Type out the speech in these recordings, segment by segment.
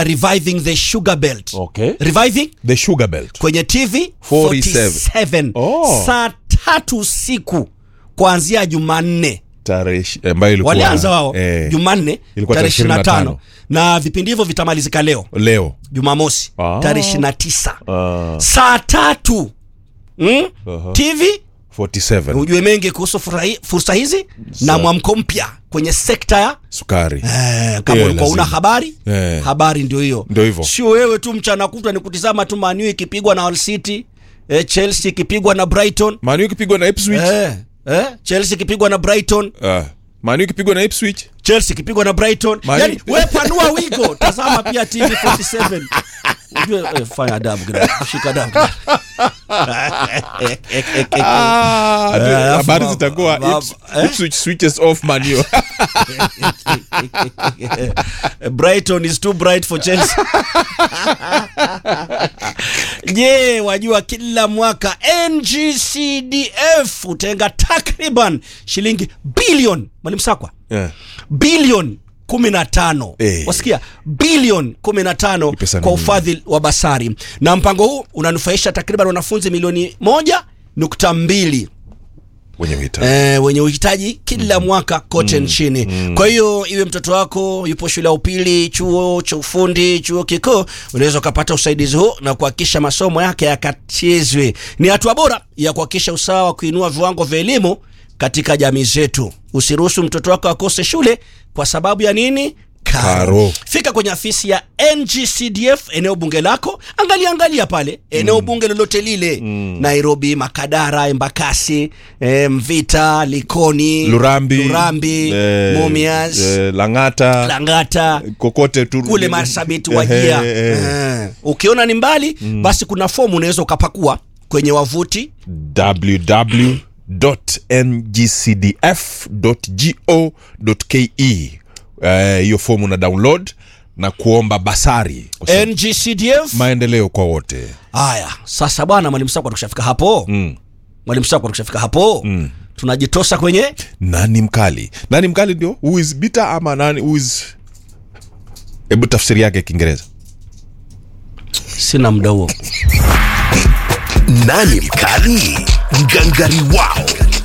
reviving the sugar belt Okay. reviving the sugar belt kwenye tv 47. 47 Oh. saa tatu usiku kuanzia jumanne tarehe ishi- ambayo ilikuwa walianza wao eh, jumanne ilikuwa tarehe tarehe 25 25. na vipindi hivyo vitamalizika leo leo jumamosi Ah. tarehe 29 uh, saa tatu mm? Aha. tv 47 ujue mengi kuhusu furahi- fursa hizi na mwamko mpya kwenye sekta ya sukari Eh, kama Hiyo ulikuwa una lazima. habari Eh. habari ndio hiyo Ndio hivyo. sio wewe tu mchana kutwa ni kutizama tu manu ikipigwa na Hull City eh, chelsea ikipigwa na brighton manu ikipigwa na ipswich eh, eh, chelsea ikipigwa na brighton uh, manu ikipigwa na ipswich chelsea ikipigwa na brighton Manu- yani we panua wigo tazama pia tv 47 ujue eh, fanya adabu kidogo shika adabu Ah, Eh, alafu habari baba- zitakuwa baba- Ips- eh? ipswich switches off manu brighton is too bright for chelsea je wajua kila mwaka ngcdf hutenga takriban shilingi bilioni mwalimu sakwa yeah. bilioni 15 Eh. wasikia bilioni 15 Ni pesa kwa mingi. ufadhili wa basari na mpango huu unanufaisha takriban wanafunzi milioni moja nukta mbili wenye uhitaji eh, wenye uhitaji kila mwaka kote nchini kwa hiyo iwe mtoto wako yupo shule ya upili chuo cha ufundi chuo kikuu unaweza ukapata usaidizi huu na kuhakikisha masomo yake yakachezwe ni hatua bora ya kuhakikisha usawa wa kuinua viwango vya elimu katika jamii zetu usiruhusu mtoto wako akose shule kwa sababu ya nini Karo. fika kwenye afisi ya ngcdf eneo bunge lako angalia angalia pale eneo bunge lolote lile nairobi makadara embakasi eh, mvita likoni lurambi lurambi eh, mumias eh, langata langata kokote tu kule marsabit wajia Eh, eh, eh. Eh. ukiona ni mbali basi kuna fomu unaweza ukapakua kwenye wavuti www.ngcdf.go.ke Eh, hiyo fomu na download na kuomba basari kwa sababu ngcdf maendeleo kwa wote haya sasa bwana mwalimu sakwa tukishafika hapo mm. mwalimu sakwa tukishafika hapo Mm. tunajitosa kwenye nani mkali nani mkali ndio who is bitter ama nani who is hebu tafsiri yake kiingereza sina muda huo nani mkali ngangari wao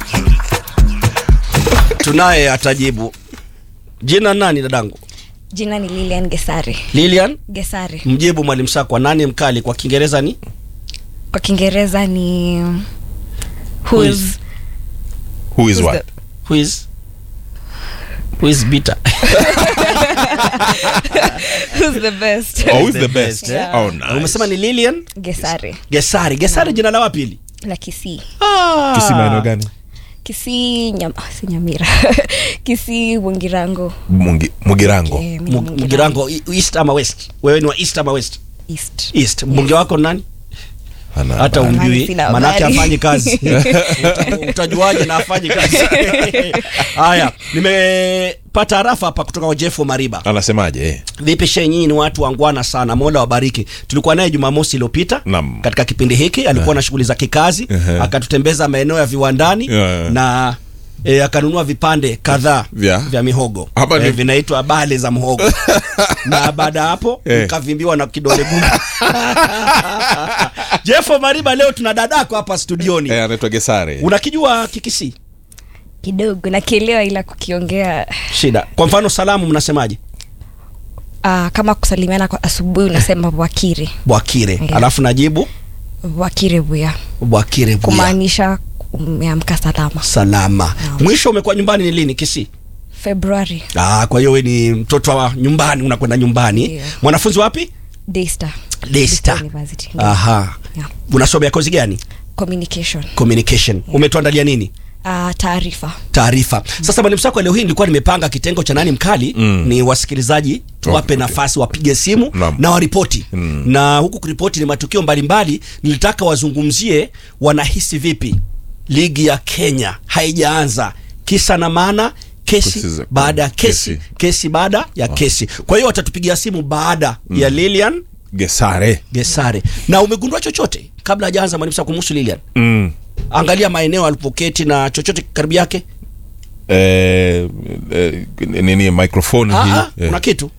tunaye atajibu jina nani dadangu jina ni lilian gesari lilian gesari mjibu mwalimu sakwa nani mkali kwa kiingereza ni kwa kiingereza ni Who who's, is- who is who's what the- who is who is bitter who's the best oh, who is the best Yeah. oh, nice. umesema ni lilian gesari gesari gesari jina la wapili la kisii kisi maeneo gani kisii nyam, ah, si nyamira kisii mwengirango Mungi- mugirango Eh, mimi Mu- mgirango i- east ama west wewe ni wa east ama west east east mbunge wako ni nani Ana hata habari. umjui Sina manake habari. afanyi kazi Uta- utajuaje na afanyi kazi haya nimepata harafa hapa kutoka kwa jeff mariba anasemaje eh? vipi she nyinyi ni watu wangwana sana mola wabariki tulikuwa naye jumamosi iliyopita Naam. katika kipindi hiki alikuwa na shughuli za kikazi Ehe. akatutembeza maeneo ya viwandani Yeah. na E, akanunua vipande kadhaa Vya? vya mihogo Hapa ni- e, vinaitwa bale za mhogo na baada ya hapo Eh. nikavimbiwa na kidole gumba jefo mariba leo tuna dadako hapa studioni Eh, anaitwa gesare unakijua kikisi kidogo nakielewa ila kukiongea shida kwa mfano salamu mnasemaje uh, kama kusalimiana kwa asubuhi unasema bwakire bwakire Yeah. alafu najibu bwakire buya bwakire buya. kumaanisha umeamka salama salama mwisho umekuwa nyumbani ni lini kisi februari ah, kwa hiyo we ni mtoto wa nyumbani unakwenda nyumbani Ndio. mwanafunzi wapi daystar Daystar. University. aha Yeah. unasomea kozi gani communication communication umetuandalia nini uh, taarifa taarifa sasa mwalimu sako leo hii nilikuwa nimepanga kitengo cha nani mkali Mm. ni wasikilizaji tuwape Okay. nafasi wapige simu Naam. na waripoti Mm. na huku kuripoti ni matukio mbalimbali nilitaka wazungumzie wanahisi vipi ligi ya kenya haijaanza kisa na maana kesi Kesi za- baada ya kesi kesi. kesi baada ya kesi kwa hiyo watatupigia simu baada ya lilian gesare gesare na umegundua chochote kabla hajaanza mwalimu Sako kumhusu lilian mm. angalia maeneo alipoketi na chochote karibu yake eh, eh, nini microphone Ah, hii ah, eh. kuna kitu